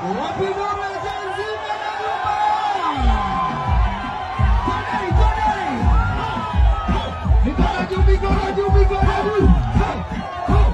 Wapi ngoma ya Gen Z Megaruba? Kodai, kodai. Mikono juu, mikono juu, mikono juu. Ho, ho,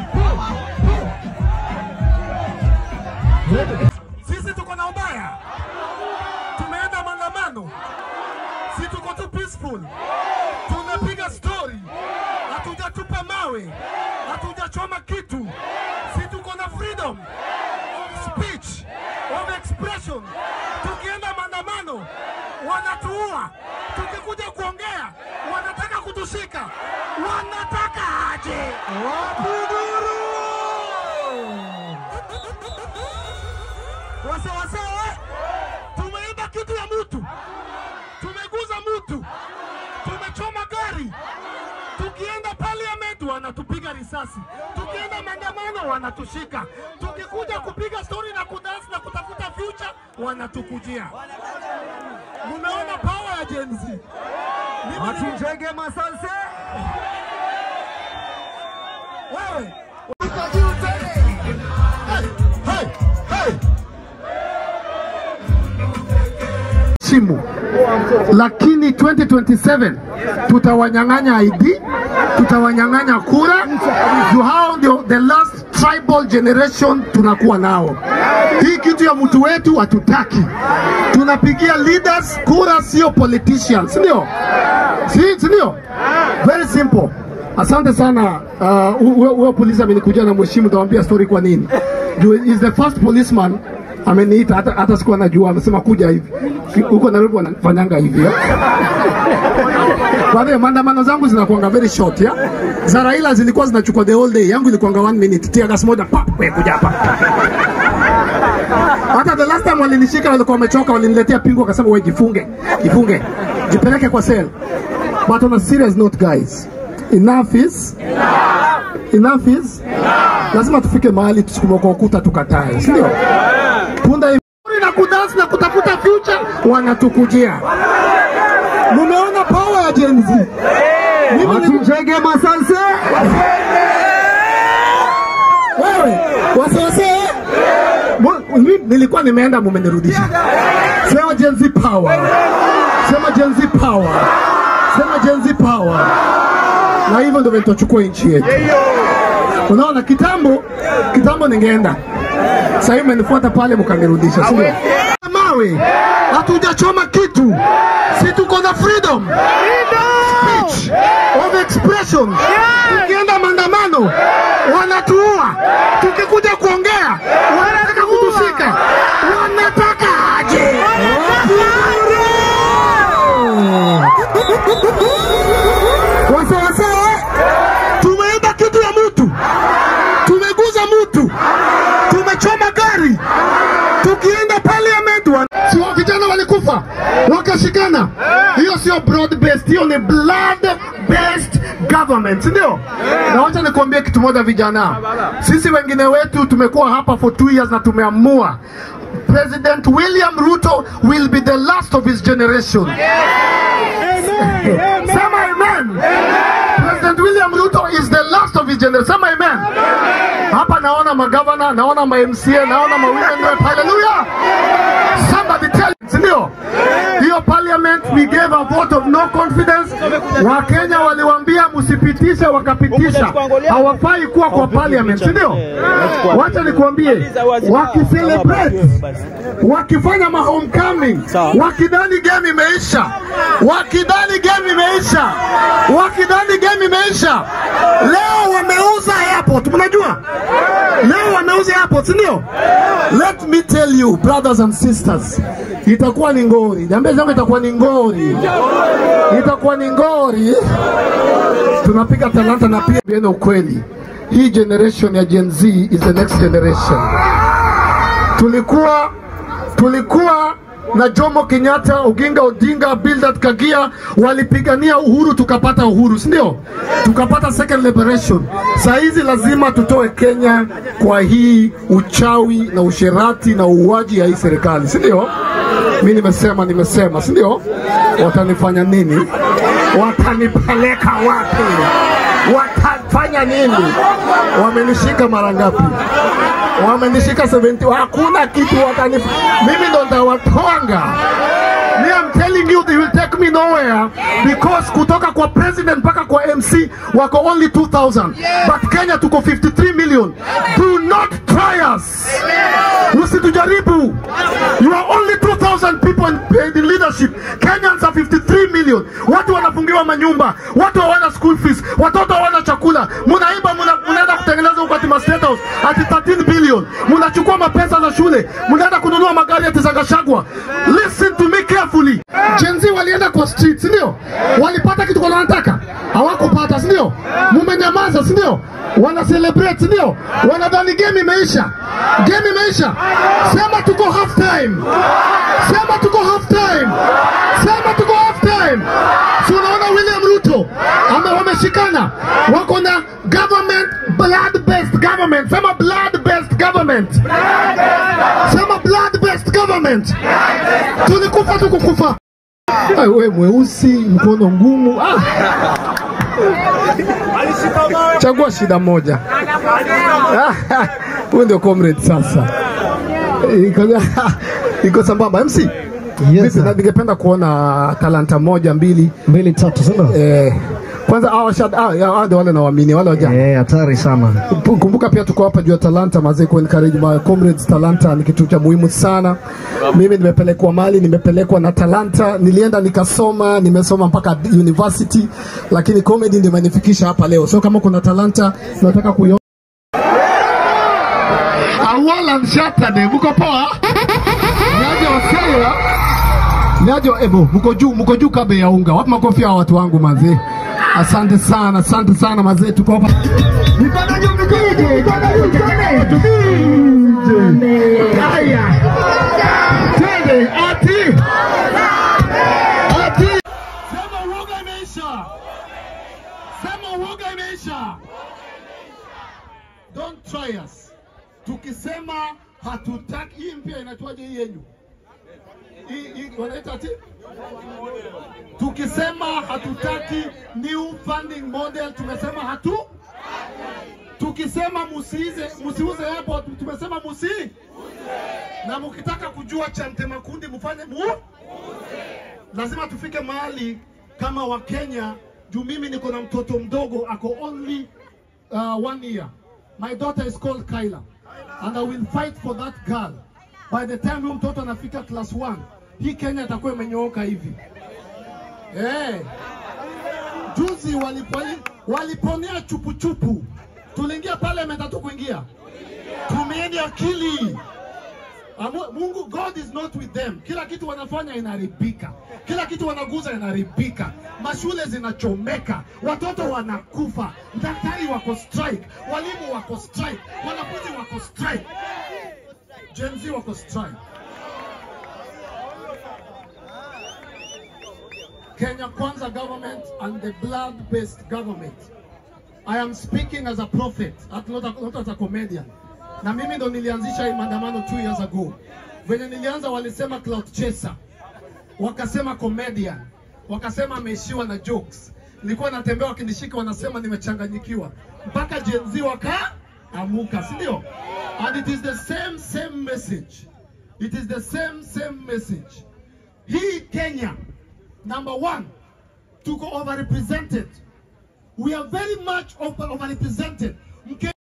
ho, ho. Sisi tuko na ubaya, tumeenda maandamano, si tuko tu peaceful, tunapiga story, hatujatupa mawe, hatujachoma kitu, si tuko na freedom of speech, of expression. Tukienda maandamano wanatuua, tukikuja kuongea wanataka kutushika, wanataka aje? Wapiguru! wase wase, tumeiba kitu ya mtu, tumeguza mtu, tumechoma gari. Tukienda parliament wanatupiga risasi, tukienda maandamano wanatushika, tukikuja kupiga story na kudance na kutafuta future wanatukujia. Mumeona power ya Gen Z. Mimi ni- Achijenge masanse. wewe uko juu tena. Hey, hey, hey. simu lakini 2027 tutawanyang'anya ID, tutawanyang'anya kura. Juu hao ndio the last tribal generation tunakuwa nao. Hii kitu ya mtu wetu hatutaki, tunapigia leaders kura, sio politicians, ndio si si ndio? Very simple. Asante sana. Uh, huyo huyo polisi amenikujia na mheshimu, tawambia story kwa nini. Juu is the first policeman ameniita, hata, hata sikuwa najua, amesema kuja hivi huko Nairobi wanafanyanga hivi ya. Kwa hiyo maandamano zangu zinakuanga very short ya. Za Raila zilikuwa zinachukua the whole day, yangu ilikuanga one minute, tia gas moja pap, wewe kuja hapa. Hata the last time walinishika walikuwa wamechoka, waliniletea pingu, wakasema wewe jifunge, jifunge, jipeleke kwa cell. But on a serious note guys, enough is enough is lazima tufike mahali tusukume kwa ukuta tukatae, si ndio? Punda imuri na kudance na kutafuta future wanatukujia. Mumeona power ya Gen Z. Mimi ni Achijenge masanse. wewe wasiwasi Mu- mimi nilikuwa nimeenda mumenirudisha. Sema Gen Z power, sema Gen Z power, sema Gen Z power, na hivyo ndio vitachukua nchi yetu. Unaona, kitambo kitambo ningeenda, sasa hivi mmenifuata pale mkanirudisha, si ndio? Mawe, hatujachoma kitu, si tuko na freedom speech of expression. Tukienda maandamano wanatuua, tukikuja kuongea wanataka kutushika, wanataka aje? Wasiwasi, tumeiba kitu ya mtu, tumeguza mtu, tumechoma gari, tukienda parliament wan... si wa vijana walikufa wakashikana. Hiyo sio broad based, hiyo ni blood based government, si ndio? Na wacha nikwambie kitu moja, vijana, sisi wengine wetu tumekuwa hapa for two years na tumeamua President William Ruto will be the last of his generation. Sema amen. President William Ruto is the last of his generation. Sema amen. Hapa naona magavana, naona ma MCA, naona ma women rep. Hallelujah. Somebody tell it, si ndio? Hiyo parliament we gave a vote of no confidence. Wakenya waliwaambia msipitishe, wakapitisha. Hawafai kuwa kwa parliament, si ndio? Wacha nikuambie, wakicelebrate, wakifanya ma homecoming, wakidhani game imeisha, wakidhani game imeisha, wakidhani game imeisha, leo wameuza airport, mnajua leo wameuza airport, si ndio? Let me tell you brothers and sisters, itakuwa ni ngori. Niambie zangu, itakuwa ni ngori, itakuwa ni ngori. Tunapiga talanta na pia biene ukweli, hii generation ya Gen Z is the next generation. Tulikuwa tulikuwa na Jomo Kenyatta, Oginga Odinga, Bildad Kagia walipigania uhuru, tukapata uhuru, si ndio? Tukapata second liberation. Saa hizi lazima tutoe Kenya kwa hii uchawi na usherati na uuaji ya hii serikali, si ndio? Mi nimesema, nimesema, si ndio? Watanifanya nini? Watanipeleka wapi? Watafanya nini? Wamenishika mara ngapi? wamenishika 70 hakuna kitu watani mimi ndo ndawatwanga Me, I'm telling you, they will take me nowhere because kutoka kwa president mpaka kwa MC wako only 2000 but Kenya tuko 53 million. Do not try us. Usitujaribu. You are only 2000 people in, in leadership. Kenyans are 53 million. Watu wanafungiwa manyumba, watu hawana school fees, watoto hawana chakula. Munaimba, muna- munaenda kutengeneza huko ati ma state house ati 13 billion. Munachukua mapesa za shule, munaenda kununua magari ati za Gachagua. Listen to me carefully. Gen Z walienda kwa street, si ndio? Walipata kitu kwa wanataka, hawakupata, si ndio? Mumenyamaza, si ndio? Wana celebrate, si ndio? Wanadhani game imeisha. Game imeisha. Sema tuko half time. Sema tuko half time. Sema tuko half time. Si unaona William Ruto ame wameshikana, wako na government blood based government. Sema blood based government. Sema blood based government. Tulikufa tukukufa. Ai, we mweusi mkono ngumu ah. Chagua shida moja. Huyu ndio comrade sasa. Iko, iko sambamba MC. Yes, Vipi, sir. na ningependa kuona talanta moja mbili mbili tatu sio eh, kwanza hawa shad ah, ya, hawa ndio wale nawaamini wale waja eh hatari sana kumbuka pia tuko hapa juu ya talanta mazee ku encourage my comrades talanta ni kitu cha muhimu sana mimi nimepelekwa mali nimepelekwa na talanta nilienda nikasoma nimesoma mpaka university lakini comedy ndio imenifikisha hapa leo so kama kuna talanta nataka kuiona Awala Saturday mko poa Niaje wasela Niaje ebo mko juu mko juu kabe ya unga wapi makofi ya watu wangu mazee Asante sana, asante sana mazee, tuko hapa. Mikono juu, mikono juu, mikono juu, twende. Haya. Twende ati. Ati. Sema uoga imeisha. Sema uoga imeisha. Don't try us. Tukisema hatutaki hii mpya inaitwaje hii yenyu? Hii hii wanaita ati? Tukisema hatutaki new funding model, tumesema hatu tukisema musiize musiuze airport tumesema musi na mkitaka kujua cha Mtemakundi mfanye mu lazima tufike mahali kama Wakenya juu mimi niko na mtoto mdogo ako only uh, one year my daughter is called Kyla and I will fight for that girl by the time huyo mtoto anafika class 1 hii Kenya itakuwa imenyooka hivi eh juzi waliponi, waliponea chupuchupu tuliingia parliament hatu kuingia tumieni akili Amu- Mungu God is not with them. Kila kitu wanafanya inaharibika, kila kitu wanaguza inaharibika, mashule zinachomeka, watoto wanakufa, daktari wako strike, walimu wako strike, wanafunzi wako strike, Gen Z wako strike. Kenya Kwanza government and the blood-based government. I am speaking as a prophet, at- not, a- not as a comedian. Na mimi ndo nilianzisha hii maandamano two years ago. Venye nilianza walisema cloud chaser, wakasema comedian, wakasema ameishiwa na jokes. Nilikuwa natembea wakinishika, wanasema nimechanganyikiwa, mpaka Gen Z wakaamuka, si ndio? And it is the same same message, it is the same same message. Hii Kenya, number one, tuko overrepresented. We are very much over, overrepresented. Mke